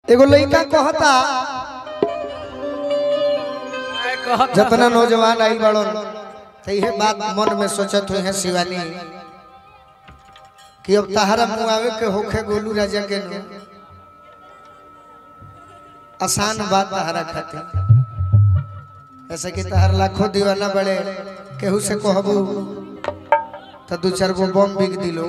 एगो लड़का कहता जितना नौजवान आई बड़न तो यह बात मन में सोचत हुए हैं शिवानी कि अब तहरा मुआवे के होखे गोलू राजा के नु आसान बात तहरा खातिर ऐसे कि तहर लाखों दीवाना बड़े केहू से कहबू तो दू चार गो बम बिक दिलो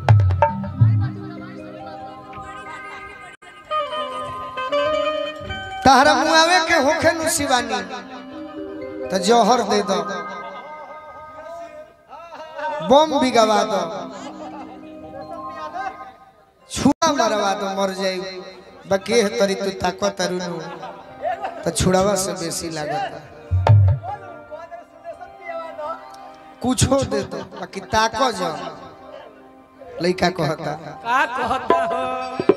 तहरा मुआवे के होखे नु शिवानी तो जौहर दे दो बम भी गवा दो छुआ मरवा दो मर जाई बाकी है तरी तू ताको तरुनु तो छुड़ावा से बेसी लागत कुछो दे दो बाकी ताको जो लइका कहता का कहता हो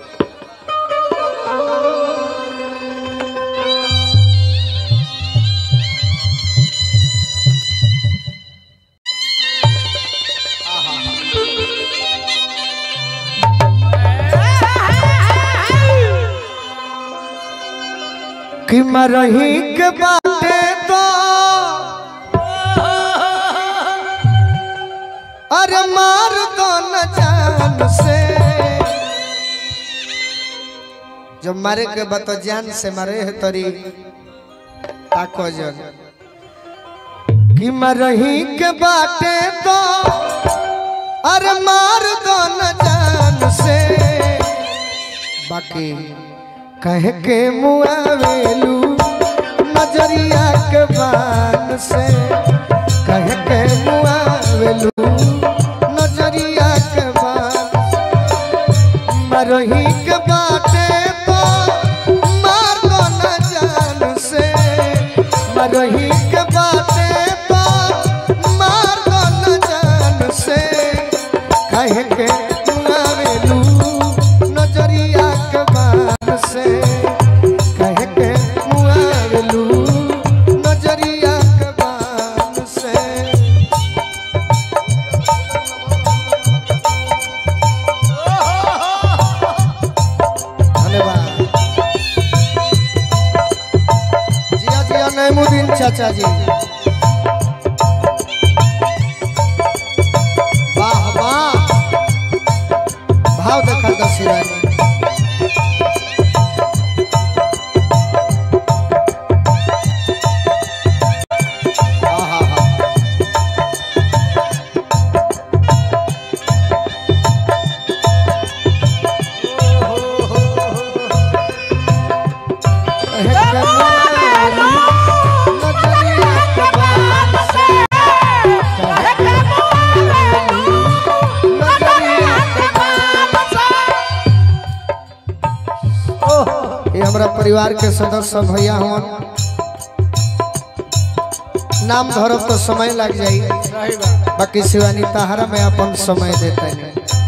कि मरही के बाटे तो अरे मार दो न जान से जब मारे के बा तो जान से मारे है तरी ताको जन कि मरही के बाटे तो अरे मार दो न जान से बाकी कह के मुआवेलू नजरिया के बान से कह के मुआवेलू नजरिया के बान मरही के बाटे तो मार दो न जान से मरही के बाटे तो मार दो न जान से कह के मुआवेलू नजरिया के बान से कह के मुआवेलू नजरिया के बान से धन्यवाद जिया जिया नैमुद्दीन चाचा जी वाह वाह भाव देखा दशिरानी आहा हा ये हमारा परिवार के सदस्य भैया हवन नाम धरब तो समय लग जाई सही बात बाकी शिवानी तहरा में अपन समय देते हैं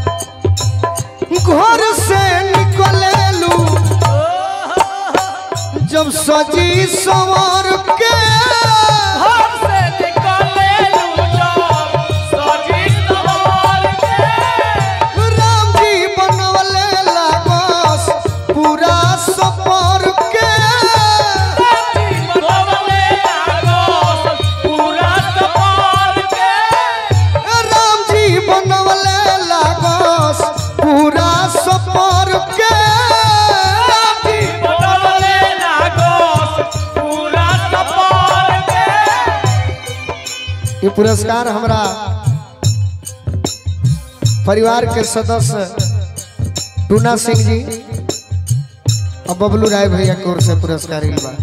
घर से निकलेलू जब सजी सवर के घर से निकले जब सजी सवार के राम जी बनवले लागस पूरा सफर के बनवले लागस पूरा सफर के राम जी बनवले लागस पूरा सफर के बनवले लागस पूरा सफर के ये पुरस्कार हमरा परिवार के सदस्य टूना सिंह जी और बबलू राय भैया की ओर से पुरस्कार इल बा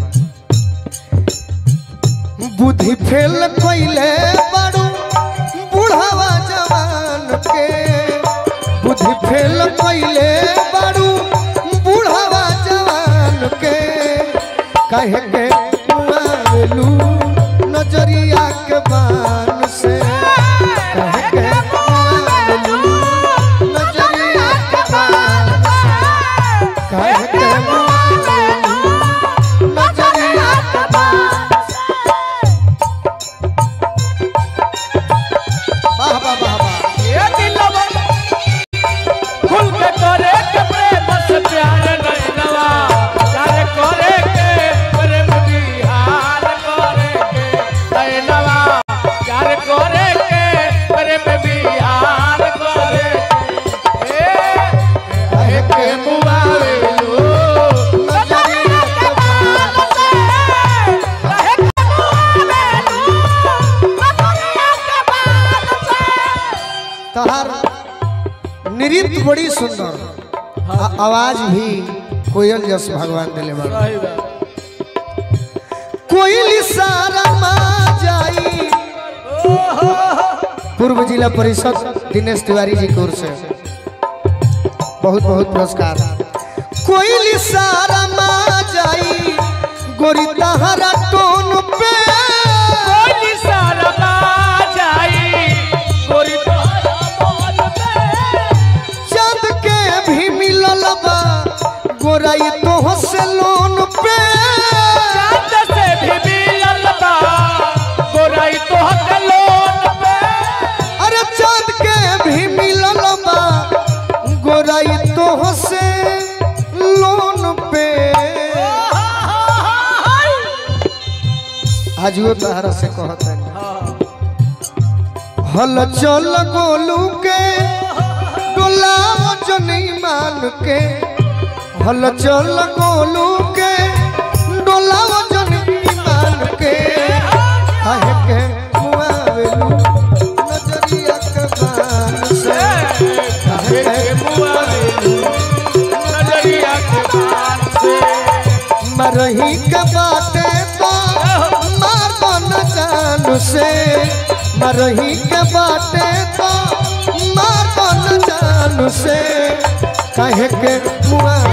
बुद्धि फेल कोइले बाड़ू बुढ़ावा जवान के बुद्धि फेल कोइले बाड़ू बुढ़ावा जवान के कहे के मुआवेलू नजरिया के बान से कहे के मुआवेलू नजरिया के बान से कहे के मुआवेलू नजरिया के बान वाह वाह वाह वाह ये दिलवा खुल के करे के प्रेम से प्यार नहीं नवा प्रीत बड़ी सुंदर आ, आवाज भी कोयल जस भगवान दिले बड़ा सही बात कोयल सारा मा जाई पूर्व जिला परिषद दिनेश तिवारी जी की ओर से बहुत बहुत पुरस्कार कोयल सारा मा जाई गोरी तहरा टोन पे कोई सारा जाई गोरी तोहरा मन पे चांद के भी मिलल बा गोराई तो से लोन पे चांद से भी मिलल बा गोराई तोहके लोन पे अरे चांद के भी मिलल बा गोराई तो से लोन पे आजियो तहरा से कहत है हल चल गोलू के डोलाव जनी मान के हल चल गोलू के डोलाव जनी मान के काहे के मुआवेलू नजरिया के बान से काहे के मुआवेलू नजरिया के बान से मरही के बाटे तो मार न जान से मरही के बाटे तो मार न जान से कहे के मुआ